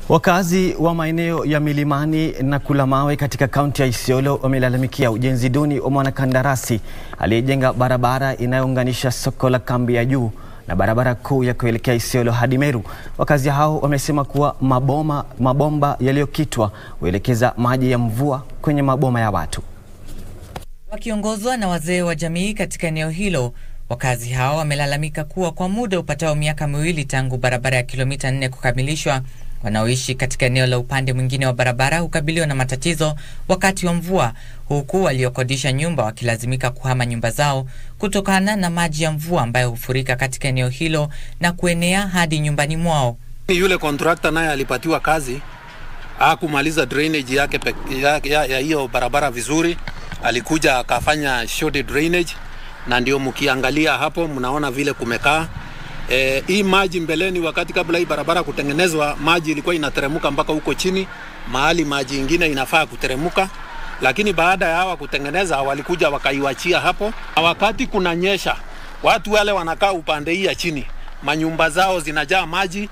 Wakazi wa maeneo ya milimani na kula mawe katika kaunti ya Isiolo wamelalamikia ujenzi duni wa mwanakandarasi aliyejenga barabara inayounganisha soko la Kambi ya Juu na barabara kuu ya kuelekea Isiolo hadi Meru. Wakazi hao wamesema kuwa maboma, mabomba yaliyokitwa huelekeza maji ya mvua kwenye maboma ya watu. Wakiongozwa na wazee wa jamii katika eneo hilo, wakazi hao wamelalamika kuwa kwa muda upatao miaka miwili tangu barabara ya kilomita nne kukamilishwa, wanaoishi katika eneo la upande mwingine wa barabara hukabiliwa na matatizo wakati wa mvua, huku waliokodisha nyumba wakilazimika kuhama nyumba zao kutokana na maji ya mvua ambayo hufurika katika eneo hilo na kuenea hadi nyumbani mwao. Yule kontrakta naye alipatiwa kazi, hakumaliza drainage yake ya, ya, ya hiyo barabara vizuri, alikuja akafanya short drainage, na ndio mkiangalia hapo mnaona vile kumekaa. E, hii maji mbeleni, wakati kabla hii barabara kutengenezwa, maji ilikuwa inateremka mpaka huko chini, mahali maji ingine inafaa kuteremka, lakini baada ya hawa kutengeneza walikuja wakaiwachia hapo, na wakati kunanyesha, watu wale wanakaa upande hii ya chini, manyumba zao zinajaa maji.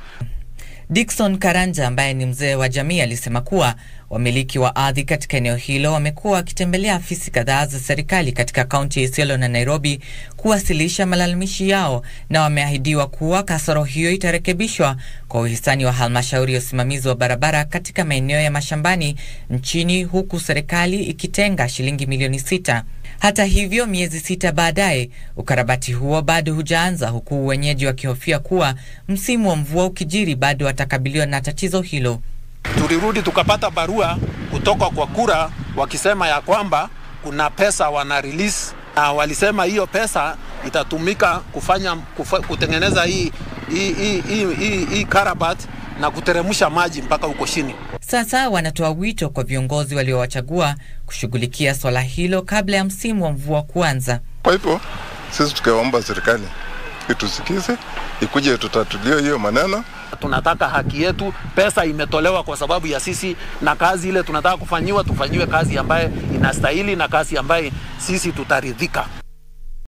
Dickson Karanja ambaye ni mzee wa jamii alisema kuwa wamiliki wa ardhi katika eneo hilo wamekuwa wakitembelea afisi kadhaa za serikali katika kaunti ya Isiolo na Nairobi kuwasilisha malalamishi yao na wameahidiwa kuwa kasoro hiyo itarekebishwa kwa uhisani wa halmashauri ya usimamizi wa barabara katika maeneo ya mashambani nchini huku serikali ikitenga shilingi milioni sita. Hata hivyo, miezi sita baadaye ukarabati huo bado hujaanza, huku wenyeji wakihofia kuwa msimu wa mvua ukijiri bado watakabiliwa na tatizo hilo. Tulirudi tukapata barua kutoka kwa kura wakisema ya kwamba kuna pesa wana release, na walisema hiyo pesa itatumika kufanya kufa, kutengeneza hii hii hii hii, hii, hii karabat na kuteremsha maji mpaka huko chini. Sasa wanatoa wito kwa viongozi waliowachagua kushughulikia swala hilo kabla ya msimu wa mvua kuanza. Kwa hivyo sisi tukaomba serikali itusikize, ikuje tutatulie hiyo maneno. Tunataka haki yetu, pesa imetolewa kwa sababu ya sisi, na kazi ile tunataka kufanyiwa, tufanyiwe kazi ambaye inastahili na kazi ambaye sisi tutaridhika.